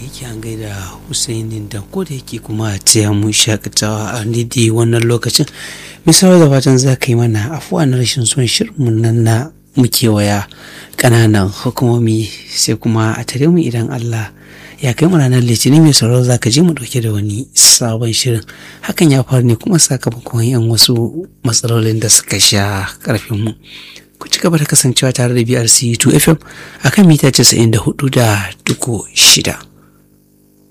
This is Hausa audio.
yake an gaida Husainin da ko da yake kuma taya mu shakatawa a didi wannan lokacin misali da fatan za ka yi mana afuwa na rashin son shirinmu nan na muke waya ƙananan hukumomi sai kuma a tare mu idan Allah ya kai mu ranar litinin mai sauraro za ka je mu dauke da wani sabon shirin hakan ya faru ne kuma sakamakon yan wasu matsalolin da suka sha karfin mu ku ci gaba da kasancewa tare da BRC 2 FM akan mita 94 da duku shida.